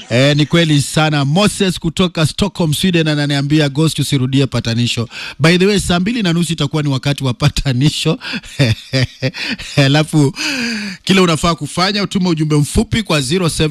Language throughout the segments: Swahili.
Eh, ni kweli sana. Moses kutoka Stockholm, Sweden ananiambia Ghost usirudie patanisho. By the way, saa mbili na nusu itakuwa ni wakati wa patanisho. Alafu kile unafaa kufanya utume ujumbe mfupi kwa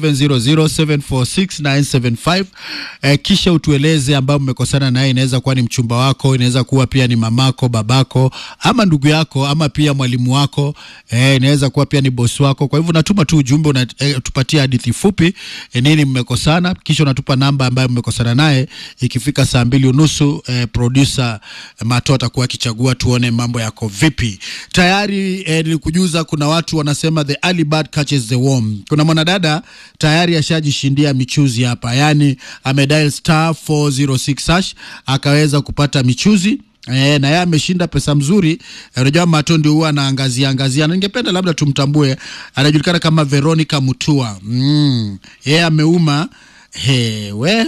0700746975 eh, kisha utueleze ambao mmekosana naye. Inaweza kuwa ni mchumba wako, inaweza kuwa pia ni mamako, babako ama ndugu yako ama pia mwalimu wako eh, inaweza kuwa pia ni bosi wako. Kwa hivyo unatuma tu ujumbe unatupatia eh, hadithi fupi eh, nini mmekosana, kisha unatupa namba ambayo mmekosana naye. Ikifika saa mbili unusu eh, producer eh, Mato atakuwa akichagua tuone mambo yako vipi. Tayari eh, nilikujuza kuna watu wanasema the early bird catches the worm. Kuna mwanadada tayari ashajishindia michuzi hapa, yani amedial star 406 hash akaweza kupata michuzi E, na yeye ameshinda pesa mzuri. Unajua e, Mato ndio huwa anaangazia angazia, na ningependa labda tumtambue, anajulikana kama Veronica Mutua. Mm. Yeye ameuma hewe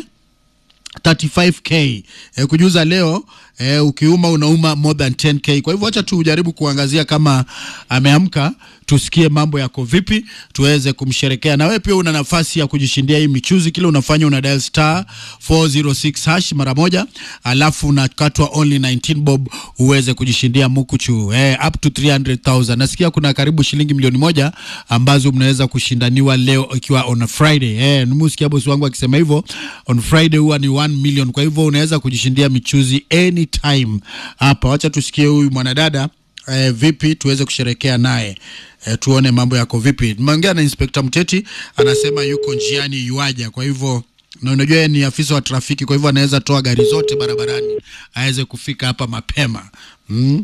35k e, kujuza leo e, ukiuma unauma more than 10k. Kwa hivyo acha tujaribu kuangazia kama ameamka, tusikie mambo yako vipi, tuweze kumsherekea. Na wewe pia una nafasi ya kujishindia hii michuzi. Kile unafanya una dial star 406 hash mara moja, alafu unakatwa only 19 bob uweze kujishindia mukuchu eh, up to 300,000. Nasikia kuna karibu shilingi milioni moja ambazo mnaweza kushindaniwa leo ikiwa on a Friday eh, nimusikia bosi wangu akisema hivyo, on Friday huwa ni 1 million. Kwa hivyo unaweza kujishindia michuzi anytime hapa. Wacha tusikie huyu mwanadada eh, vipi tuweze kusherekea naye eh, tuone mambo yako vipi. Nimeongea na Inspector Mteti anasema yuko njiani yuaja, kwa hivyo na unajua yeye ni afisa wa trafiki, kwa hivyo anaweza toa gari zote barabarani aweze kufika hapa mapema mm.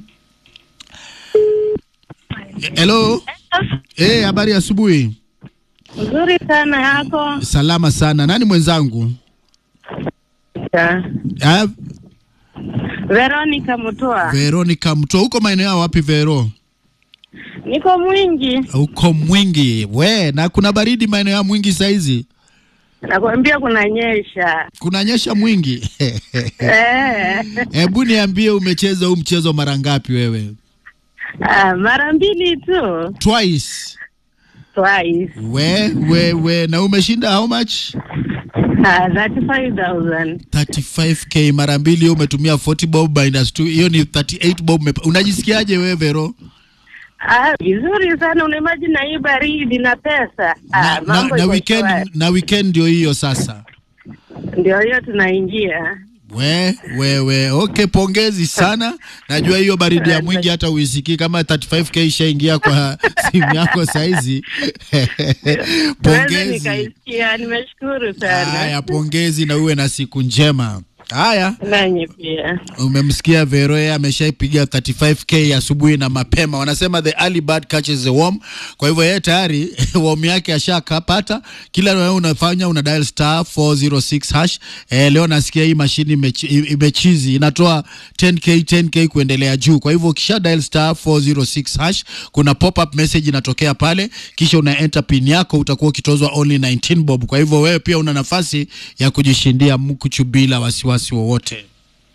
Hello. Eh, habari ya asubuhi. Nzuri sana yako. Salama sana. Nani mwenzangu? Ya. Ah, Veronica Mutua. Veronica Mto. Huko maeneo ya wapi Vero? Niko mwingi. Huko Mwingi. We, na kuna baridi maeneo ya Mwingi saizi? Nakwambia kunanyesha. Kunanyesha Mwingi? Eh. Hebu niambie umecheza huu mchezo mara ngapi wewe? Ah, mara mbili tu. Twice. Twice. We, we, we. Na umeshinda how much? Ah, 35,000. 35k mara mbili, hiyo umetumia 40 bob minus 2, hiyo ni 38 bob. umepa- Unajisikiaje wewe Vero? Ah, vizuri sana unaimagine na hii baridi na pesa. Ah, Na, na, mambo na iko weekend shwari. na weekend ndio hiyo sasa. Ndio hiyo tunaingia. We, we, we. Okay, pongezi sana. Najua hiyo baridi ya mwingi hata uisikii kama 35k ishaingia kwa simu yako saizi. Siwezi pongezi. nikaisikia. Nimeshukuru sana. Haya, pongezi na uwe na siku njema. Haya, Nanyi pia. umemsikia Vero, yeye ameshaipiga 35k asubuhi na mapema. Wanasema the early bird catches the worm. Kwa hivyo yeye tayari worm yake ashakapata. Kila wewe unafanya una dial star 406 hash. Eh, leo nasikia hii mashini imechi- imechizi inatoa 10k 10k kuendelea juu. Kwa hivyo ukisha dial star 406 hash, kuna pop up message inatokea pale, kisha una enter pin yako, utakuwa ukitozwa only 19 bob. Kwa hivyo wewe pia una nafasi ya kujishindia mkuchu bila wasiwasi wowote.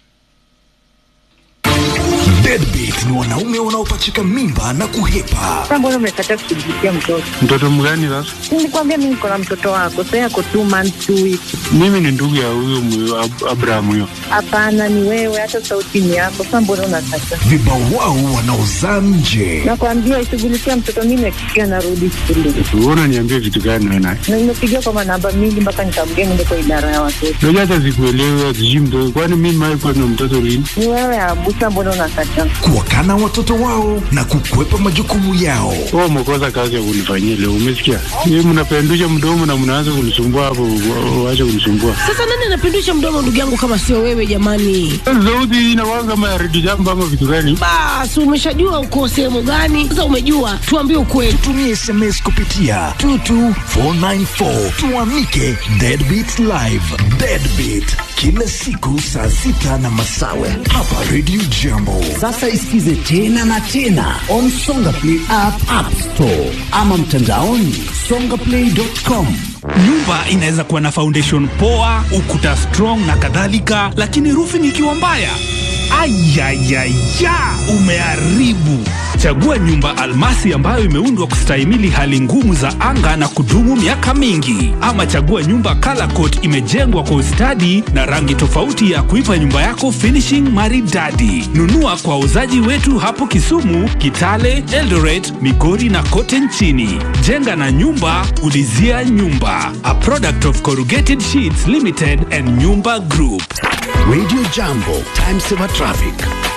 Deadbeat ni wanaume wanaopachika mimba na kuhepa. Sasa mbona umekataa kushughulikia mtoto? Mtoto mgani sasa? Nilikwambia mimi niko na mtoto wako, sasa yako two months two weeks. Mimi ni ndugu ya huyo mwe- Ab- Abraham huyo. Hapana, ni wewe, hata sauti ni yako. Sasa mbona unakataa? Vibawao wanaozaa nje. Nakwambia ishughulikia mtoto, mimi nakikia narudi shule Wewe unaniambia vitu gani wewe naye? na nimepigia kwa manamba mingi mpaka nikamgea niende kwa idara ya watoto. Unajua hata sikuelewi sijui mtoto. Kwani mimi mimi kwa na mtoto lini? Ni wewe Abusa, mbona unakataa? Kuwakana watoto wao na kukwepa majukumu yao. Wewe umekosa kazi ya kunifanyia leo, umesikia? Yeye mnapendusha mdomo na mnaanza kunisumbua hapo, wa- waache kunisumbua. Sasa nani anapindusha mdomo ndugu yangu kama sio wewe jamani? Sauti hii inakuwa kama ya redio jambo ama vitu gani? Basi umeshajua uko sehemu gani? Sasa umejua, tuambie ukweli. Tumia SMS kupitia 22494 tuamike Deadbeat Live. Deadbeat kila siku saa sita na masawe hapa Radio Jambo. Sasa isikize tena na tena on Songa Play app, app store ama mtandaoni songaplay.com. Nyumba inaweza kuwa na foundation poa, ukuta strong na kadhalika, lakini roofing ikiwa mbaya, Ayayaya, umeharibu. Chagua nyumba almasi ambayo imeundwa kustahimili hali ngumu za anga na kudumu miaka mingi, ama chagua nyumba color coat imejengwa kwa ustadi na rangi tofauti ya kuipa nyumba yako finishing maridadi. Nunua kwa wauzaji wetu hapo Kisumu, Kitale, Eldoret, Migori na kote nchini. Jenga na nyumba, ulizia nyumba. A product of Corrugated Sheets Limited and Nyumba Group. Radio Jambo, time saver traffic.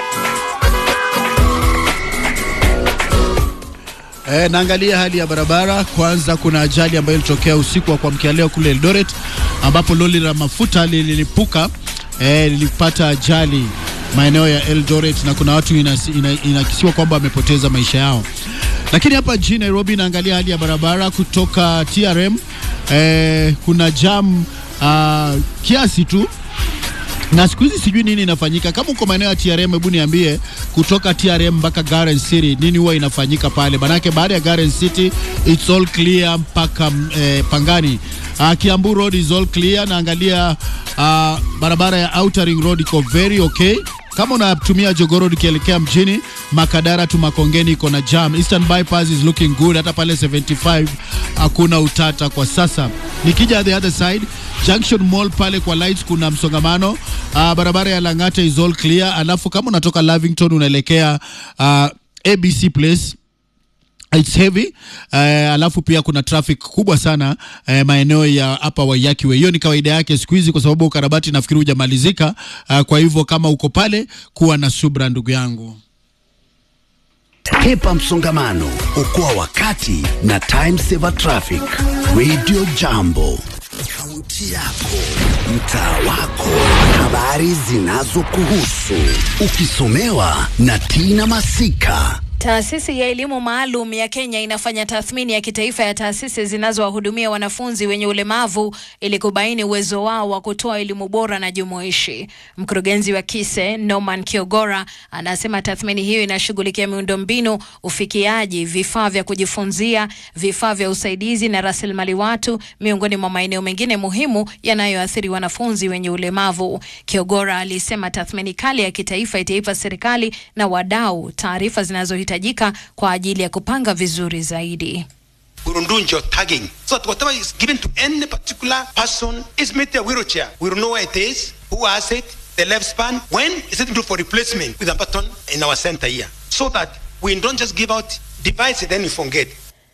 E, naangalia hali ya barabara. Kwanza kuna ajali ambayo ilitokea usiku wa kuamkia leo kule Eldoret ambapo lori la mafuta lililipuka, e, lilipata ajali maeneo ya Eldoret na kuna watu inasi- ina- inakisiwa kwamba wamepoteza maisha yao. Lakini hapa jijini Nairobi naangalia hali ya barabara kutoka TRM, e, kuna jam uh, kiasi tu na siku hizi sijui nini inafanyika. Kama uko maeneo ya TRM, hebu niambie kutoka TRM mpaka Garden City nini huwa inafanyika pale, manake baada ya Garden City it's all clear mpaka eh, Pangani. Uh, Kiambu Road is all clear. Naangalia uh, barabara ya Outer Ring Road iko very okay. Kama unatumia Jogoo Road ukielekea mjini Makadara tu Makongeni iko na jam. Eastern Bypass is looking good, hata pale 75 hakuna utata kwa sasa. Nikija the other side Junction Mall pale kwa lights kuna msongamano. Uh, barabara ya Lang'ata is all clear. Alafu kama unatoka Lavington unaelekea uh, ABC Place It's heavy uh, alafu pia kuna traffic kubwa sana uh, maeneo ya hapa Waiyaki Way. Hiyo ni kawaida yake siku hizi, kwa sababu ukarabati nafikiri hujamalizika. Uh, kwa hivyo kama uko pale, kuwa na subra ndugu yangu. Hepa msongamano, okoa wakati na time saver traffic. Radio Jambo, kaunti yako, mtaa wako, habari zinazokuhusu, ukisomewa na Tina Masika. Taasisi ya elimu maalum ya Kenya inafanya tathmini ya kitaifa ya taasisi zinazowahudumia wanafunzi wenye ulemavu ili kubaini uwezo wao wa kutoa elimu bora na jumuishi. Mkurugenzi wa KISE Norman Kiogora anasema tathmini hiyo inashughulikia miundombinu, ufikiaji, vifaa vya kujifunzia, vifaa vya usaidizi na rasilimali watu, miongoni mwa maeneo mengine muhimu yanayoathiri wanafunzi wenye ulemavu. Kiogora alisema tathmini kali ya kitaifa itaipa serikali na wadau taarifa zinazohitajika kwa ajili ya kupanga vizuri zaidi. We will do geotagging so that whatever is given to any particular person is made a wheelchair. We will know where it is, who has it, the lifespan, when is it due for replacement with a button in our center here. So that we don't just give out devices then we forget.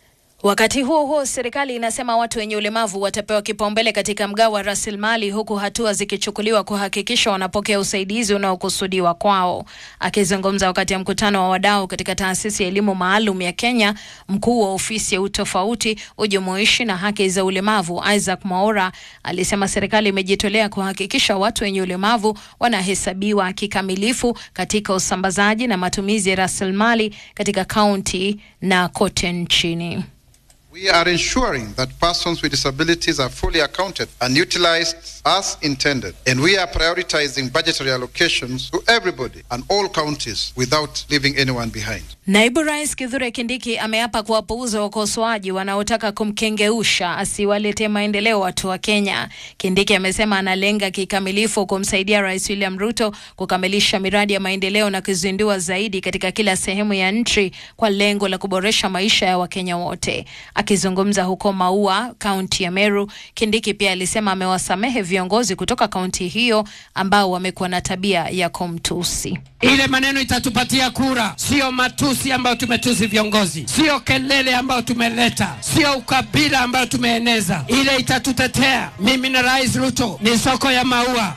Wakati huo huo, serikali inasema watu wenye ulemavu watapewa kipaumbele katika mgao wa rasilimali, huku hatua zikichukuliwa kuhakikisha wanapokea usaidizi unaokusudiwa kwao. Akizungumza wakati ya mkutano wa wadau katika taasisi ya elimu maalum ya Kenya, mkuu wa ofisi ya utofauti, ujumuishi na haki za ulemavu Isaac Mwaura alisema serikali imejitolea kuhakikisha watu wenye ulemavu wanahesabiwa kikamilifu katika usambazaji na matumizi ya rasilimali katika kaunti na kote nchini. We are ensuring that persons with disabilities are fully accounted and utilized as intended. And we are prioritizing budgetary allocations to everybody and all counties without leaving anyone behind. Naibu Rais Kithure Kindiki ameapa kuwapuuza wakosoaji wanaotaka kumkengeusha asiwaletee maendeleo watu wa Kenya. Kindiki amesema analenga kikamilifu kumsaidia Rais William Ruto kukamilisha miradi ya maendeleo na kuzindua zaidi katika kila sehemu ya nchi kwa lengo la kuboresha maisha ya Wakenya wote. Akizungumza huko Maua, kaunti ya Meru, Kindiki pia alisema amewasamehe viongozi kutoka kaunti hiyo ambao wamekuwa na tabia ya kumtusi. Ile maneno itatupatia kura, sio matusi ambayo tumetusi viongozi, sio kelele ambayo tumeleta, sio ukabila ambayo tumeeneza. Ile itatutetea. Mimi na Rais Ruto ni soko ya maua.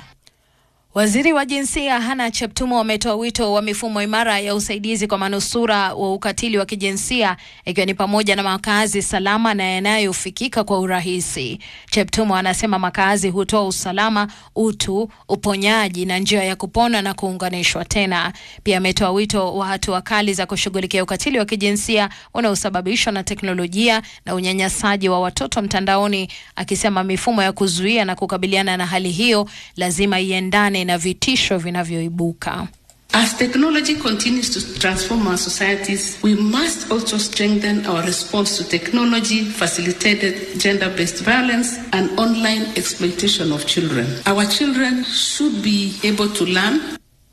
Waziri wa jinsia Hana Cheptumo ametoa wito wa mifumo imara ya usaidizi kwa manusura wa ukatili wa kijinsia ikiwa ni pamoja na makazi salama na yanayofikika kwa urahisi. Cheptumo anasema makazi hutoa usalama, utu, uponyaji na njia ya kupona na kuunganishwa tena. Pia ametoa wito wa hatua kali za kushughulikia ukatili wa kijinsia unaosababishwa na teknolojia na unyanyasaji wa watoto mtandaoni, akisema mifumo ya kuzuia na kukabiliana na hali hiyo lazima iendane na vitisho vinavyoibuka. As technology continues to transform our societies, we must also strengthen our response to technology facilitated gender based violence and online exploitation of children. Our children should be able to learn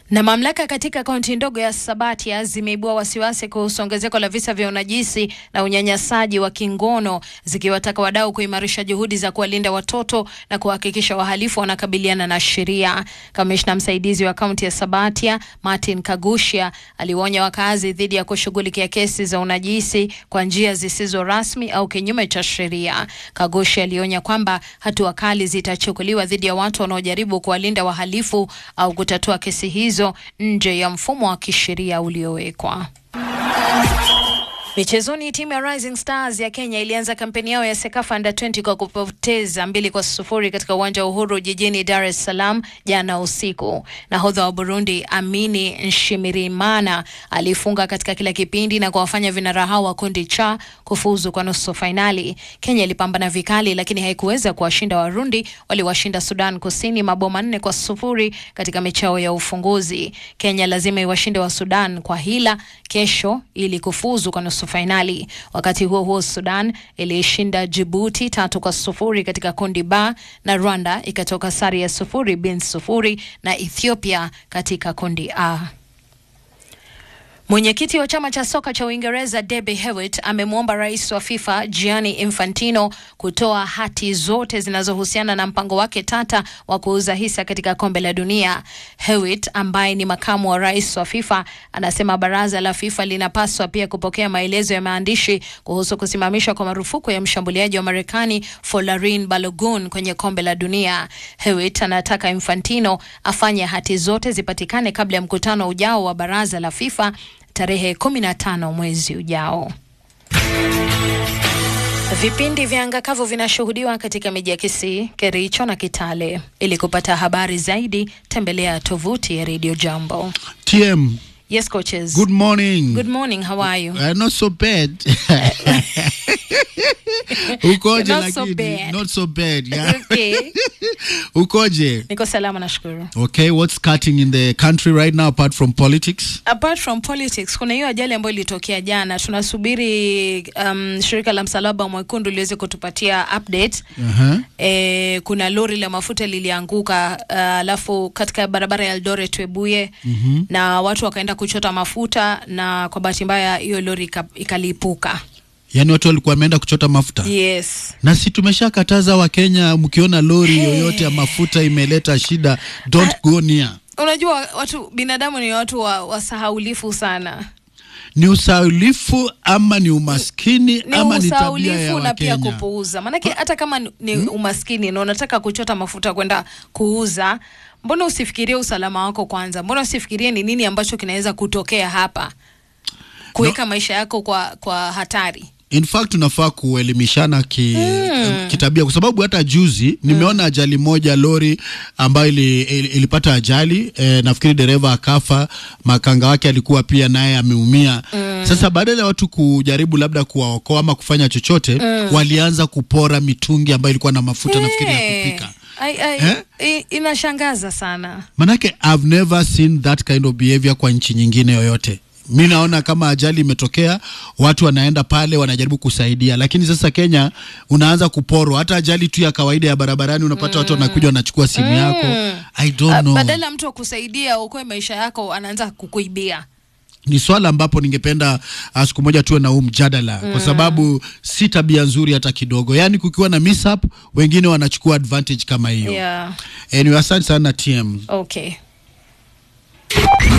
Na mamlaka katika kaunti ndogo ya Sabatia zimeibua wasiwasi kuhusu ongezeko la visa vya unajisi na unyanyasaji wa kingono zikiwataka wadau kuimarisha juhudi za kuwalinda watoto na kuhakikisha wahalifu wanakabiliana na sheria. Kamishna msaidizi wa kaunti ya Sabatia Martin Kagushia aliwaonya wakazi dhidi ya kushughulikia kesi za unajisi kwa njia zisizo rasmi au kinyume cha sheria. Kagushia alionya kwamba hatua kali zitachukuliwa dhidi ya watu wanaojaribu kuwalinda wahalifu au kutatua kesi hizo nje ya mfumo wa kisheria uliowekwa. Michezoni, timu ya Rising Stars ya Kenya ilianza kampeni yao ya Sekafa Under 20 kwa kupoteza mbili kwa sufuri katika uwanja wa Uhuru jijini Dar es Salaam jana usiku. Nahodha wa Burundi Amini Nshimirimana alifunga katika kila kipindi na kuwafanya vinara hao wa kundi cha kufuzu kwa nusu fainali. Kenya ilipambana vikali, lakini haikuweza kuwashinda Warundi waliwashinda Sudan Kusini mabao manne kwa sufuri katika mechi yao ya ufunguzi. Kenya lazima iwashinde wa Sudan kwa hila kesho ili kufuzu kwa nusu fainali. Wakati huo huo, Sudan iliishinda Jibuti tatu kwa sufuri katika kundi ba na Rwanda ikatoka sare ya sufuri bin sufuri na Ethiopia katika kundi A. Mwenyekiti wa chama cha soka cha Uingereza Debbie Hewitt amemwomba rais wa FIFA Gianni Infantino kutoa hati zote zinazohusiana na mpango wake tata wa kuuza hisa katika kombe la dunia. Hewitt ambaye ni makamu wa rais wa FIFA anasema baraza la FIFA linapaswa pia kupokea maelezo ya maandishi kuhusu kusimamishwa kwa marufuku ya mshambuliaji wa Marekani Folarin Balogun kwenye kombe la dunia. Hewitt anataka Infantino afanye hati zote zipatikane kabla ya mkutano ujao wa baraza la FIFA tarehe 15 mwezi ujao. Vipindi vya angakavu vinashuhudiwa katika miji ya Kisii, Kericho na Kitale. Ili kupata habari zaidi, tembelea tovuti ya Radio Jambo. TM, Yes, coaches. good morning. Good morning. How are you? Uh, not so bad. Ukoje Not so lakini? bad. Not so bad. Yeah. Okay. Ukoje? Niko salama nashukuru. Okay, what's cutting in the country right now apart from politics? Apart from politics, kuna hiyo ajali ambayo ilitokea jana. Tunasubiri um, shirika la Msalaba Mwekundu liweze kutupatia update. Uh-huh. E, kuna lori la mafuta lilianguka uh, alafu katika barabara ya Eldoret Webuye Mhm. na watu wakaenda kuchota mafuta na kwa bahati mbaya hiyo lori ika- ikalipuka. Yaani watu walikuwa wameenda kuchota mafuta. Yes. Na si tumeshakataza Wakenya, mkiona lori yoyote ya mafuta imeleta shida, don't go near. Unajua watu binadamu ni watu wa, wasahaulifu sana. Ni usaulifu ama ni umaskini Ni ama ni tabia ya usahaulifu na pia Wakenya? kupuuza. Maanake hata kama ni- ni umaskini na unataka kuchota mafuta kwenda kuuza, mbona usifikirie usalama wako kwanza? Mbona usifikirie ni nini ambacho kinaweza kutokea hapa, kuweka maisha yako kwa, kwa hatari? In fact tunafaa kuelimishana ki, Mm. kitabia kwa sababu hata juzi nimeona ajali moja lori ambayo ili, ili, ilipata ajali eh, nafikiri dereva akafa, makanga wake alikuwa pia naye ameumia. Mm. Sasa badala ya watu kujaribu labda kuwaokoa ama kufanya chochote Mm. walianza kupora mitungi ambayo ilikuwa na mafuta nafikiri ya Eh, kupika. ai- ai- Eh? i- inashangaza sana. Manake I've never seen that kind of behavior kwa nchi nyingine yoyote. Mi naona kama ajali imetokea, watu wanaenda pale wanajaribu kusaidia, lakini sasa Kenya unaanza kuporwa. Hata ajali tu ya kawaida ya barabarani unapata watu wanakuja wanachukua simu yako. I don't Ah, know. Badala ya mtu wa kusaidia uokoe maisha yako, anaanza kukuibia. Ni swala ambapo ningependa uh, siku moja tuwe na huu mjadala Mm. kwa sababu si tabia nzuri hata kidogo. Yaani kukiwa na mishap, wengine wanachukua advantage kama hiyo. Yeah. Anyway, asante sana TM. Okay.